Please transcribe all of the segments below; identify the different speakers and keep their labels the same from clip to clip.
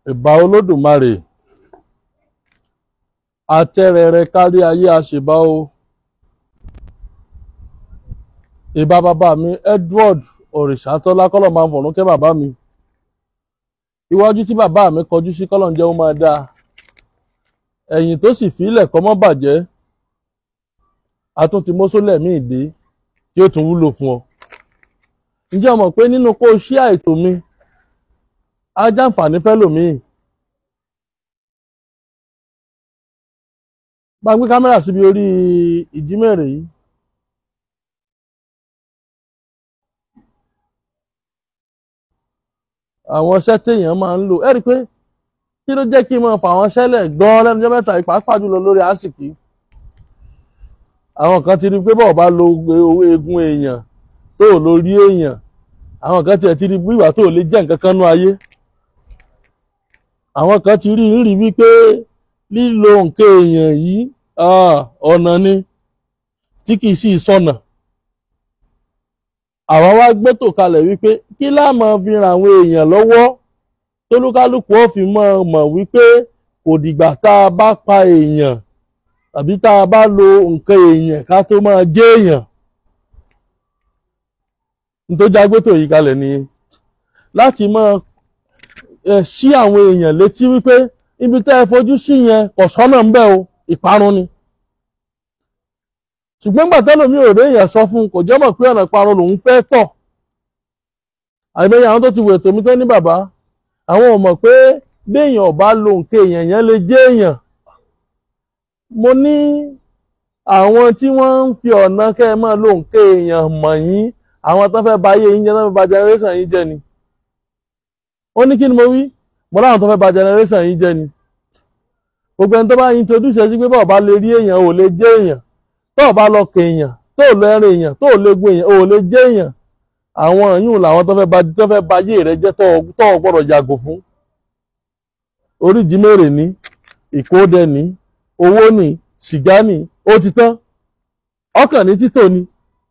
Speaker 1: ìbà olódùmarè àtẹrẹrẹ kárí ayé àṣìbá o ìbà bàbá mi Edward Òrìṣàtọ́lá kọ́lọ̀ máa ń fọ̀rún kẹ́ bàbá mi iwájú tí bàbá mi kọjú sí kọ́lọ̀ ń jẹ́ ó máa dáa ẹ̀yìn tó sì fílẹ̀ kọ́ mọ́ bàjẹ́ àtúntì mọ́sólẹ̀ míì dé tí ó tún wúlò fún ọ ǹjẹ́ o mọ̀ pé nínú kó o ṣí àìtò mi á jàǹfààní fẹ́lòmíì bá ń gbé kámẹ́rà síbi orí ìjímèrè yìí àwọn iṣẹ́ téèyàn máa ń lò ẹ rí i pé kí ló jẹ́ kí n máa fà wọ́n ṣẹlẹ̀ gan-an lẹ́nu ọjọ́ mẹ́ta pàápàá jùlọ lórí àsìkí àwọn kan ti rí i pé bọ́ọ̀ bá lo owó eegun èèyàn tó ò lórí èèyàn àwọn kan tiẹ̀ ti rí i pé ìwà tó ò lè jẹ́ nǹkan kan nú ayé àwọn kan ti rí i rí wípé lílo nǹkan èèyàn yìí ọ̀nà ni tí kì í sì sọ̀nà àwa wá gbẹ́tò kalẹ̀ wípé kí láà máa fi ran àwọn èèyàn lọ́wọ́ tólúkálùkù ó fi mọ̀ mọ̀ wípé kò dìgbà tá a bá pa èèyàn tàbí tá a bá lo nǹkan èèyàn ká tó máa jẹ́ èèyàn nítorí agbẹ́tò yìí kalẹ̀ ni láti máa ṣí àwọn èèyàn létí wípé ibi tẹ́ ẹ fojú sí yẹn kò sọ́nà ń bẹ o ìparun ni ṣùgbọ́n gbà tẹ́lómi ò rí èèyàn sọ fún un kò jẹ́ mọ̀ pé ọ̀nà ìparun lòun fẹ́ tọ̀ àìmọye àwọn tó ti wò ètò mi tó ní bàbá àwọn ò mọ̀ pé béèyàn ò bá lo nǹkan èèyàn yẹn lè jẹ́ èèyàn mo ní àwọn tí wọ́n ń fi ọ̀nà kẹ́ ẹ máa lo nǹkan èèyàn mọ̀ yín àwọn tó fẹ́ ba ayé yín jẹ́ tó fẹ́ ba generation yín jẹ́ ni ó ní kí ni mo wí mo láwọn tó fẹ́ ba generation yín jẹ́ ni gbogbo ẹni tó bá introduce ẹ sí pé bọ́ọ̀ bá lè rí èèyàn ò lè jẹ́ èèyàn tó o bá lọ kẹ èèyàn tó o lọ ẹrin èèyàn tó o lè gun èèyàn ò lè jẹ́ èèyàn àwọn yìí làwọn tó fẹ́ ba tó fẹ́ ba ayé rẹ jẹ́ tó o gbọ́dọ̀ yàgò fún oríjì mèrè ní ìkódẹ ní owó ní sìgá ní ó ti tán ọkàn ní títò ní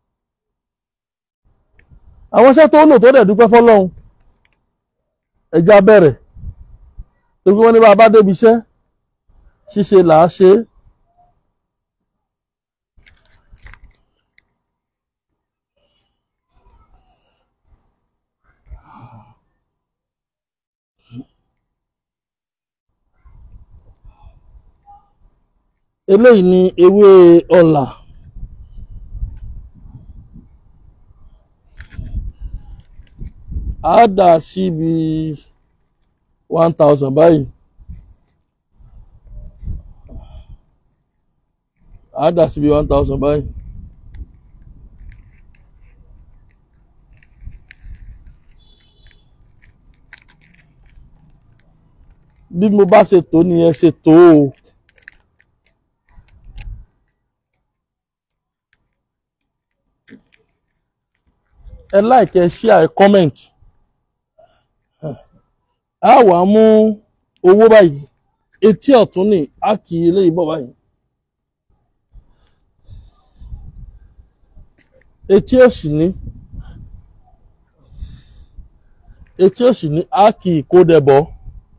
Speaker 1: àwọn iṣẹ́ tó lò tó dẹ̀ dúpẹ́ fọlọ́run ẹja bẹ̀rẹ̀ tó gbé wọn ní bá a bá débi iṣẹ́ ṣíṣe là á ṣe é. eléyìí ni ewé ọ̀là á dà síbi one thousand báyìí á dà síbi one thousand báyìí. bí mo bá ṣe tó ni ẹ ṣe tó o. ẹ like ẹ share ẹ comment a wàá mú owó báyìí etí ọ̀tún ní a kì í eléyìí bọ̀ báyìí etí òsì ní etí òsì ní a kì í kó dẹ bọ̀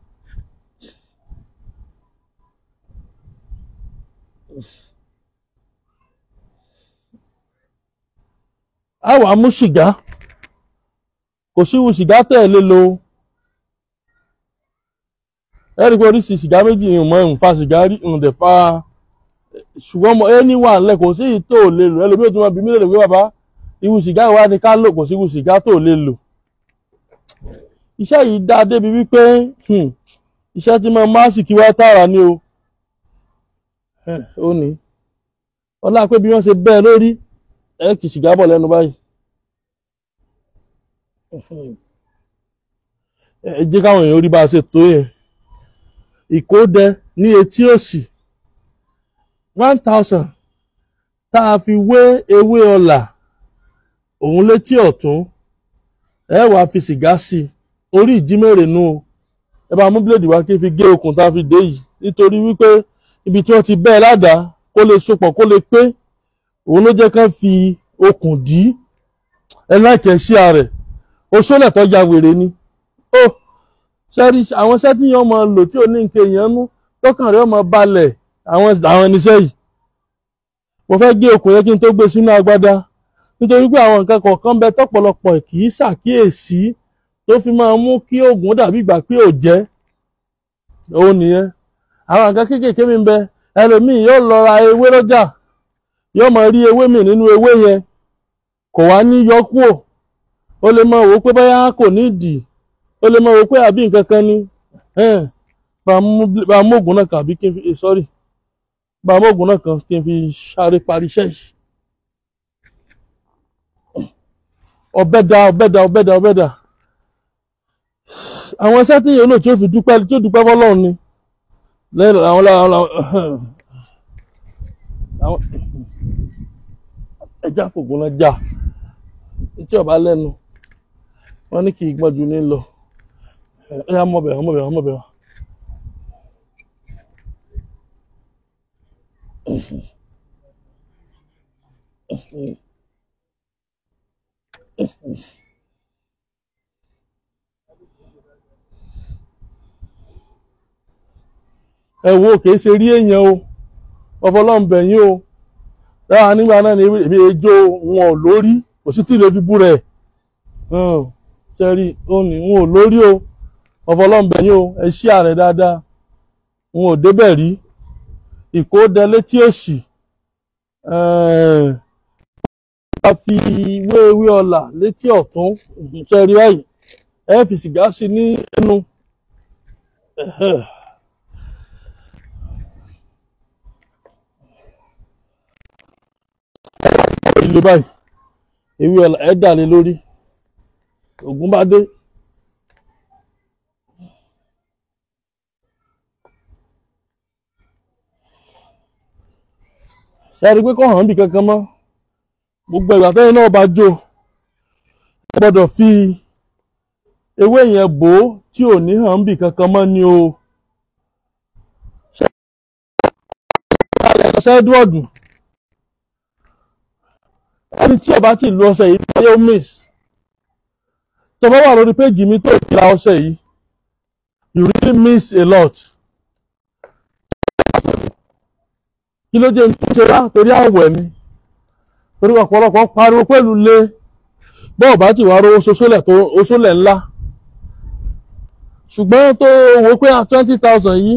Speaker 1: a wàá mú sìgá kò síwu sìgá tẹ̀ lé lo ẹ rí i pé oríṣi sìgá méjì ń mọ ń fa sìgá rí ń dẹ̀ fa ṣùgbọ́n mo ẹni wà ńlẹ̀ kò sí ìyí tó lè lò ẹlòmíràn tó máa bí mílíọ̀nù pé bàbá irú sìgá ìwà ni ká lò kò sí irú sìgá tó lè lò iṣẹ́ yìí dá débi wípé iṣẹ́ tí mo máa sì kí wá tààrà ni o ó ní ọlá pé bí wọ́n ṣe bẹ́ẹ̀ lórí ẹ kì í sìgá bọ̀ lẹ́nu báyìí ẹ jẹ́ káwọn èèyàn rí bá a ṣe tó yẹn ìkódẹ ní etí òsì one thousand tá a fi wé ewé ọ̀là òun létí ọ̀tún ẹ wàá fi sìgá sí i orí ìjímèrè nu o ẹ bá mú bíléèdì wá kí n fi gé okùn tá a fi dé yìí nítorí wípé ibi tí wọ́n ti bẹ́ẹ̀ ládàá kó lè sopọ̀ kó lè pé òun ló jẹ́ ká fi okùn dí ẹ láìkẹ́ sí ààrẹ oṣólẹ̀ tó ya wèrè ni ó sẹ́rí àwọn iṣẹ́ tí yẹn máa lò tí ò ní nǹkan èèyàn nú tọkàn rẹ̀ máa balẹ̀ àwọn àwọn irinṣẹ́ yìí mo fẹ́ gé okùn yẹn kí n tó gbé sínú agbádá nítorí pé àwọn nǹkan kọ̀ọ̀kan bẹ tọ́pọ̀lọpọ̀ kì í ṣàkíyèsí tó fi máa mú kí oògùn dàbí ìgbà pé ò jẹ́ òun nìyẹn àwọn nǹkan kéékèèké mi ń bẹ ẹlòmíì yóò lọ ra ewé lọ́jà yóò máa rí ewé mi nínú ewé yẹn kò wá ní yọ kúò ó lè máa wò ó pé báyà kò ní ìdì ó lè máa wò ó pé àbí nǹkan kan ni bá a mú oògùn náà kàn àbí kí n fi sorry bá a mú oògùn náà kàn kí n fi sáré parí iṣẹ́ yìí. ọbẹ̀ da ọbẹ̀ da ọbẹ̀ da ọbẹ̀ da àwọn iṣẹ́ tí yẹn lò tí ó fi dúpẹ́ tí ó dúpẹ́ fọlọ́run ni lẹ́yìn àwọn àwọn ẹja fògùn náà já tí ọba lẹ́nu wọ́n ní kì í gbọ́n ju ní lọ ẹ̀yà mọ̀bẹ̀ mọ̀bẹ̀ mọ̀bẹ̀ wa. ẹ wo kìí ṣe rí èèyàn o ọfọlọ́ǹbẹ̀ yín o dáhà nígbà náà ni èmi ejò wọn ò lórí kò sí tí ilé fi bú rẹ̀ sẹ́rí òní wọn ò lórí o ọfọlọ́ǹbẹ̀ yín o ẹ ṣí ààrẹ dáadáa wọn ò débẹ̀ rí ìkódẹ létí òsì a fi wéwé ọlà létí ọ̀tún sẹ́rí báyìí ẹ fi sìgá sí ní ẹnu. ilé báyìí ewé ọ̀la ẹ̀ dà lé lórí ògùn bá dé. sẹ́ẹ̀rí pé kò hàn bí kankan mọ́ gbogbo ìgbà tẹ́yìn náà bá jó ẹ gbọ́dọ̀ fi ewé yẹn bò ó tí ò ní hàn bí kankan mọ́ ni o. ṣẹ́ẹ́dúọ̀dù ẹni tí ọba tí lu ọṣẹ yìí báyọ̀ miss tó bá wà lórí péjì mi tó ìkìlá ọṣẹ yìí you really miss a lot. kí ló dé tó ṣe wá torí àwẹ̀ ni torí ọ̀pọ̀lọpọ̀ pariwo pẹ̀lú lé bọ́ọ̀ bá ti wá rówó oṣoolẹ̀ tó oṣoolẹ̀ ńlá ṣùgbọ́n tó wo pé twenty thousand yìí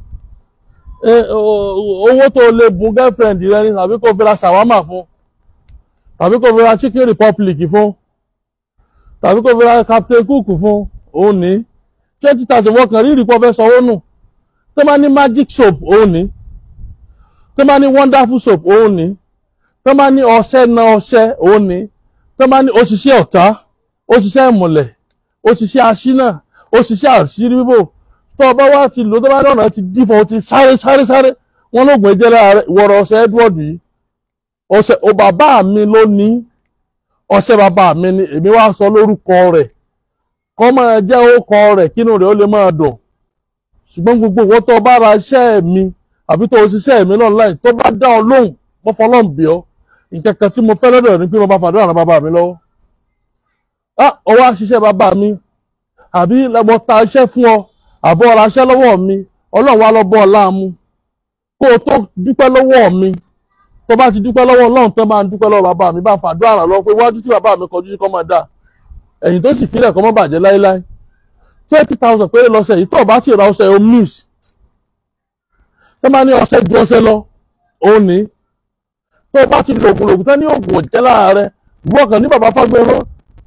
Speaker 1: owó tó lè bùn girlfriend rẹ ni tàbí kó fi ra ṣàwámà fún tàbí kó fi ra chicken republic fún tàbí kó fi ra captain cook fún òun ní twenty thousand wọ́n kàn rí ìrìpọ̀ fẹ́ sanwó nù tó máa ní magic soap òun ní tó máa ní wonderful soap òun ní tó máa ní ọṣẹ na ọṣẹ òun ní tó máa ní òṣìṣẹ́ ọ̀tá òṣìṣẹ́ ìmùlẹ̀ òṣìṣẹ́ aṣínà òṣìṣẹ́ àṣírí bíbò tó ọba wa ti lò tó bá ní ọ̀nà ti dífọ̀ ó ti sáré sáré sáré wọn lóògùn ẹ̀jẹ̀ lára rẹ̀ wọ̀rọ̀ ọṣẹ Edward yìí ọṣẹ o bàbá mi ló ní ọṣẹ bàbá mi ni èmi wá sọ lórúkọ rẹ̀ kọ́ máa jẹ́ orúkọ rẹ̀ kínú rẹ̀ ó lè máa dùn ṣùgbọ́n gbogbo ìwọ tó bá ra iṣẹ́ mi àbí tó ṣiṣẹ́ mi online tó bá dá ọ lóhùn mo fọlọ́n bí ọ nǹkan kan tí mo fẹ́ lọ́dọ̀ ni pé mo bá fàdúrà ràn bàbá mi lọ́wọ́ ah ọwọ́ àṣìṣe bàbá mi àbí mo ta iṣẹ́ fún ọ àbọ̀ ọ̀rọ̀ aṣẹ́ lọ́wọ́ mi ọlọ́run wá lọ bọ́ ọ láàmú kó o tó dúpẹ́ lọ́wọ́ mi tó bá ti dúpẹ́ lọ́wọ́ ọlọ́run tó máa ń dúpẹ́ lọ́wọ́ bàbá mi bá fàdúrà ràn lọ́wọ́ pé iwájú tí bàbá mi kọjú sí kọ́ máa dà ẹ̀yìn tó sì filẹ̀ kọ́ mọ́ bàjẹ́ láéláé twenty thousand péré lọ́sẹ̀ yìí tó o bá ti ra ọṣẹ o miss tó máa ní ọṣẹ ju ọṣẹ lọ òun ní tó o bá ti lo oògùn lògùn tán ní oògùn òjẹ́ lára rẹ wọ́ọ̀kan ní bàbá fagbẹ́rọ́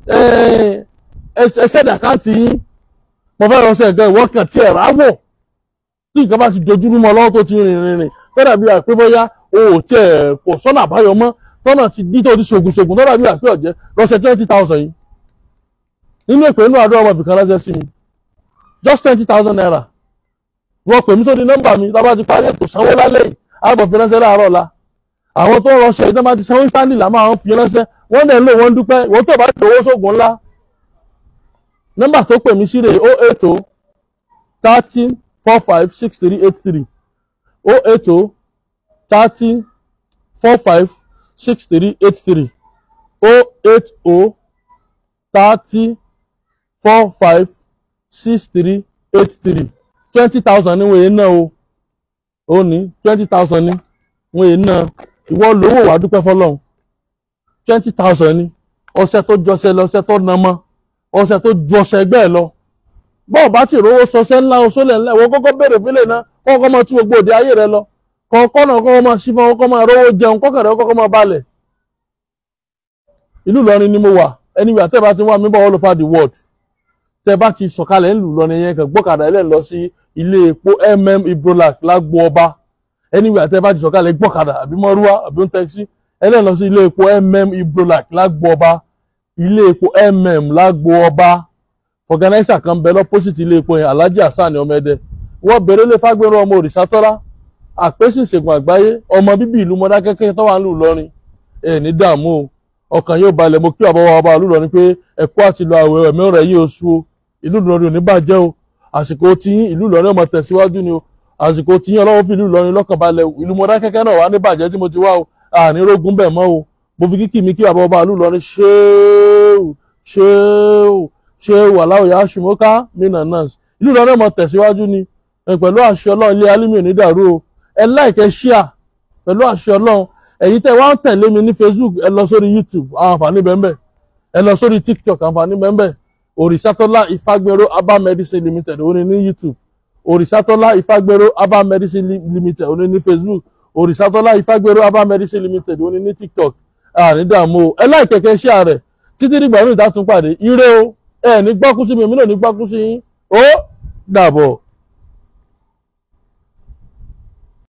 Speaker 1: ẹsẹ̀ dàkáǹtì yín mo fẹ́ ránṣẹ́ nǹkan ìwọ́kàn tí ẹ̀ ráwọ̀ tí nǹkan bá ti dojúrú mọ́ lọ́wọ́ tó ti rìn rìn rìn fẹ́rẹ̀ bí àpé bóyá o ò tiẹ̀ kò sọ́nà àbáyọ mọ́ tọ́nà ti dí tó ti ṣògùn ṣògùn tọ́nà bí àpé ọ̀jẹ́ lọ́sẹ̀ twenty thousand yìí nínú ìpè inú àdúrà ọmọ ìfìkan ránṣẹ́ sí mi just twenty thousand naira wọ́n pè mí sórí nọ́mbà mi tá a bá ti parí ètò sanwó lálẹ́ yìí àbọ̀ fi ránṣẹ́ láàárọ̀ ọ̀la àwọn tó ránṣẹ́ yìí tó bá ti sanwó stanley là máa ń fi ránṣẹ́ wọ́n dẹ̀ ń lò wọ́n dúpẹ́ ìwọ́n tó bá ti owó sóògùn ńlá nọ́mbà tó pè mí sí rè o eight o thirty four five six three eight three o eight o thirty four five six three eight three o eight o thirty four five six three eight three twenty thousand ni wọ́n yẹn náà o ó ní twenty thousand ni wọ́n yẹn náà ìwọ lówó wàá dúpẹ́ fọlọ́run twenty thousand ni ọṣẹ tó jọṣẹ lọ ọṣẹ tó nàmọ ọṣẹ tó ju ọṣẹ ẹgbẹ́ ẹ lọ bọ́ọ̀ bá ti rówó sọṣẹ ńlá oṣoolẹ̀ ńlá ìwọ kọ́kọ́ béèrè fílẹ̀ náà kọ́kọ́ máa tú gbogbo òde ayé rẹ lọ kọ́kọ́ náà kọ́kọ́ máa ṣí fún ọkọ́ máa rówó jẹun kọ́kọ́ rẹ kọ́kọ́ máa balẹ̀ ìlú Ìlọrin ni mo wà anywhere tẹ́ bá ti wá mi bọ̀ all over the world tẹ́ bá ti sọ̀kalẹ̀ ńlù Ìlọrin yẹn kàn gbọ́kadà ẹlẹ́ni lọ sí ilé epo mm ibrolac lágbo ọba anywhere tẹ́ bá ti sọ̀kalẹ̀ gbọ́kadà àbí mọ́rúwá àbí ń tẹ́kisí ẹlẹ́ni lọ sí ilé epo mm ibrolac lágbo ọba ilé epo mm lágbo ọba fọgànáísà kan bẹ lọ́pọ́sìtì ilé epo yẹn alhaji hasan ọmọdé wọ́n bèrè lé fagbẹ́rọ ọmọ òrìṣàtọ́lá àpèsè ìṣègùn àgbáyé ọmọ bíbí ìlú mọ́dákẹ́kẹ́ tó wà ń lù lọ́rin ẹ̀ ní dààmú o ọkàn yóò balẹ̀ mo kí àbọ̀wọ̀ ọba ìlú lọ́rin pé ẹ̀kọ́ àti lọ àwẹ̀ ẹ̀mí ọ̀rẹ́ yìí oṣù o ìlú Ìlọrin ò ní bàjẹ́ o àsìkò tiyín ìlú Ìlọrin ọmọ tẹ̀síwájú ni o àsìkò tiyín ọlọ́wọ́ fi ìlú Ìlọrin lọ́kàn balẹ̀ o ìlú mọ́dákẹ́kẹ́ náà wà ní bàjẹ́ tí mo ti wá o àní rógún bẹ̀ mọ́ o mo fi kíkì mi kí àbọ̀wọ̀ ọba ìlú Ìlọrin ṣéèwù ṣéèwù ṣéèwù aláwọ̀ yà ṣùmọ́ká mínà náà ìlú Ìlọrin ọmọ tẹ̀síwájú ni pẹ̀lú àṣẹ Ọlọ́run ilé alímì ò ní dàrú o ẹ láìkẹ́ ṣíà pẹ̀lú àṣẹ Ọlọ́run ẹ̀yin tẹ́ wá ń tẹ̀lé mi ní Facebook ẹ lọ sórí YouTube àwọn àǹfààní bẹ́ẹ̀ ẹ lọ sórí TikTok àǹfààní bẹ́ẹ̀ Òrìṣàtọ́lá Ifágbéró Herbal Medicine Limited ó ní ní YouTube Òrìṣàtọ́lá Ifágbéró Herbal Medicine Limited ó ní ní Facebook Òrìṣàtọ́lá Ifágbéró Herbal Medicine Limited ó ní ní TikTok àní dààmú o ẹ láì kẹ̀kẹ́ ṣíà rẹ̀ títí dìgbà mi ìta tún pàdé ire o ẹ ní gbọ́kú sí mi èmi náà ní gbọ́kú sí yín ó dàbọ̀.